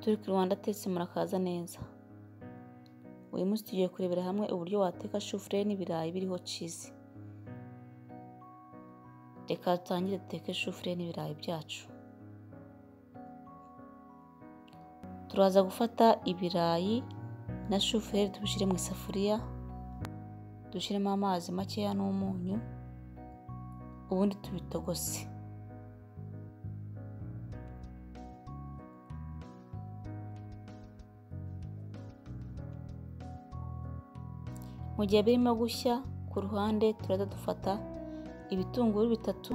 turi ku Rwanda tetse murakaza neza uyu munsi tugiye kurebera hamwe uburyo wateka shufurere n'ibirayi biriho cizi reka dutangire duteke shufurere n'ibirayi byacu turaza gufata ibirayi na shufurere tubishyire mu isafuriya dushyiremo amazi makeya n'umunyu ubundi tubitogose mu gihe birimo gushya ku ruhande turaza dufata ibitunguru bitatu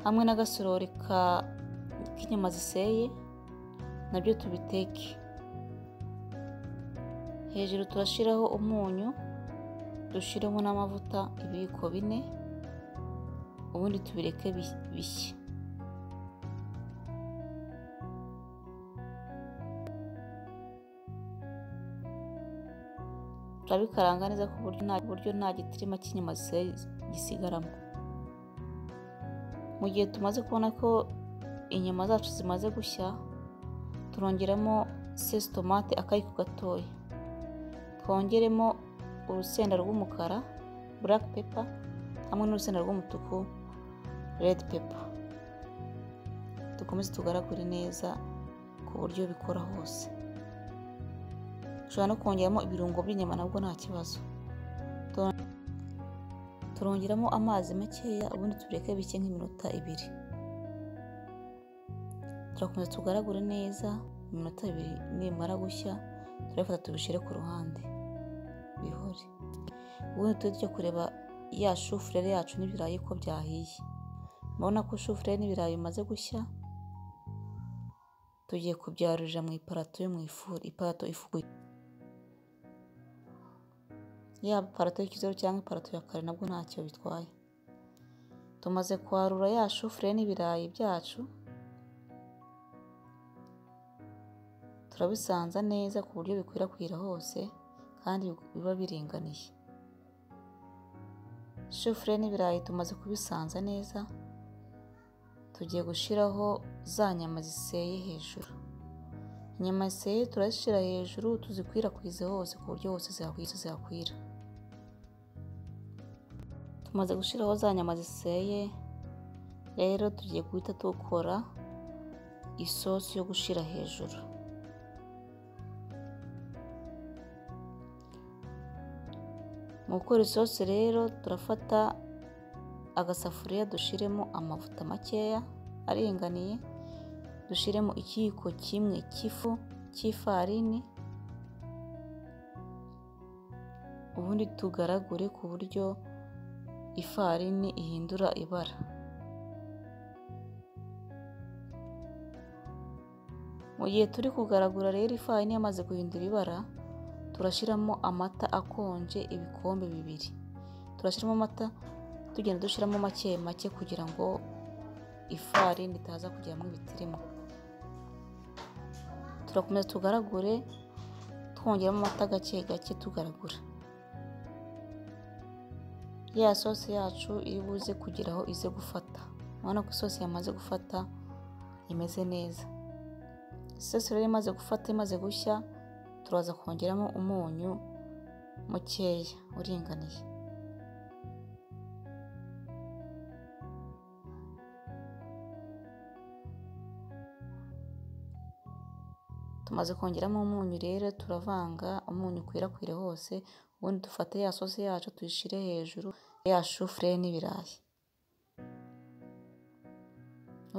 hamwe n'agasorori k'inyama ziseye nabyo tubiteke hejuru turashyiraho umunyu dushyiremo n'amavuta ibiyiko bine ubundi tubireke bishye turabikaranga neza ku buryo nta gitirima cy'inyama gisigaramo mu gihe tumaze kubona ko inyama zacu zimaze gushya turongeramo sesitomate akayiko gatoya twongeremo urusenda rw'umukara burake pepa hamwe n'urusenda rw'umutuku redi pepa dukomeze tugaragure neza ku buryo bikora hose ushobora no kongeramo ibirungo by'inyama nabwo nta kibazo turongeramo amazi makeya ubundi tureke bike nk'iminota ibiri turakomeza tugaragure neza iminota ibiri nimara gushya turabifata tubishyire ku ruhande bihore ubundi tujye tujya kureba ya shufurere yacu n'ibirayi ko byahiye murabona ko shufurere n'ibirayi bimaze gushya tugiye kubyarurira mu iparato yo mu ifuru iparato ifuguye yaba iparato y'ikizeru cyangwa iparato ya kare nabwo ntacyo bitwaye tumaze kwarura ya shufure n'ibirayi byacu turabisanza neza ku buryo bikwirakwira hose kandi biba biringaniye shufure n'ibirayi tumaze kubisanza neza tugiye gushyiraho za nyama ziseye hejuru inyama ziseye turazishyira hejuru tuzikwirakwize hose ku buryo hose zihakwira tumaze gushyiraho za nyama ziseye rero tugiye guhita dukora isosi yo gushyira hejuru mu gukora isosi rero turafata agasafuriya dushyiremo amavuta makeya aringaniye dushyiremo ikiyiko kimwe cy'ifu cy'ifarini ubundi tugaragure ku buryo ifarini ihindura ibara mu gihe turi kugaragura rero ifarini yamaze guhindura ibara turashyiramo amata akonje ibikombe bibiri turashyiramo amata tugenda dushyiramo make make kugira ngo ifarini itaza kujyamo ibitirimo turakomeza tugaragure twongeramo amata gake gake tugaragura ya sosi yacu iri buze kugeraho ize gufata urabona ko isosi yamaze gufata imeze neza isosi rero imaze gufata imaze gushya turaza kongeramo umunyu mukeya uringaniye tumaze kongeramo umunyu rero turavanga umunyu ukwirakwire hose ubundi dufate ya sosi yacu tuyishyire hejuru ya shufure n'ibirayi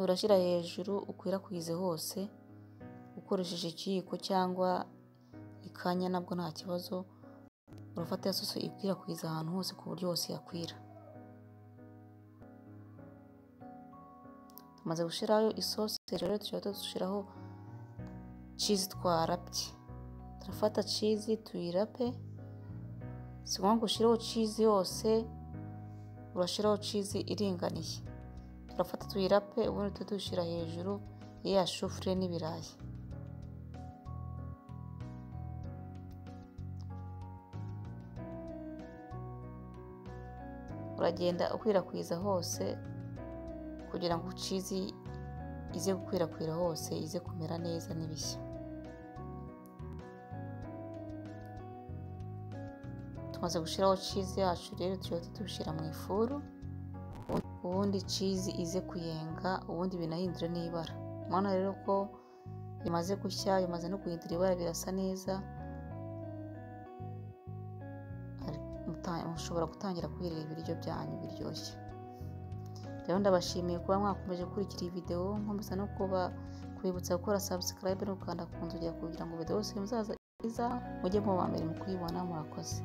urashyira hejuru ukwirakwize hose ukoresheje ikiyiko cyangwa ikanya nabwo nta kibazo urafata ya sosi ikwirakwiza ahantu hose ku buryo hose yakwira tumaze gushyiraho isosi hejuru tujya dushyiraho cizi twarapye turafata cizi tuyirape si ngombwa ngo ushyiraho cizi yose urashyiraho cizi iringaniye turafata tuyirape ubundi tujya tuyishyira hejuru ya shufure n'ibirayi uragenda ukwirakwiza hose kugira ngo cizi ize gukwirakwira hose ize kumera neza n'ibishya tumaze gushyiraho cizi yacu rero tujya tubishyira mu ifuru ubundi cizi ize kuyenga ubundi binahindure n'ibara mwana rero ko bimaze gushya bimaze no guhindura ibara birasa neza mushobora gutangira kwirira ibiryo byanyu biryoshye rero ndabashimiye kuba mwakomeje gukurikira iyi videwo nkomeza no kuba kubibutsa gukora subscribe no gukanda ku nzugi kugira ngo videwo yose muzaza mujye mu ba mbere mu kuyibona murakoze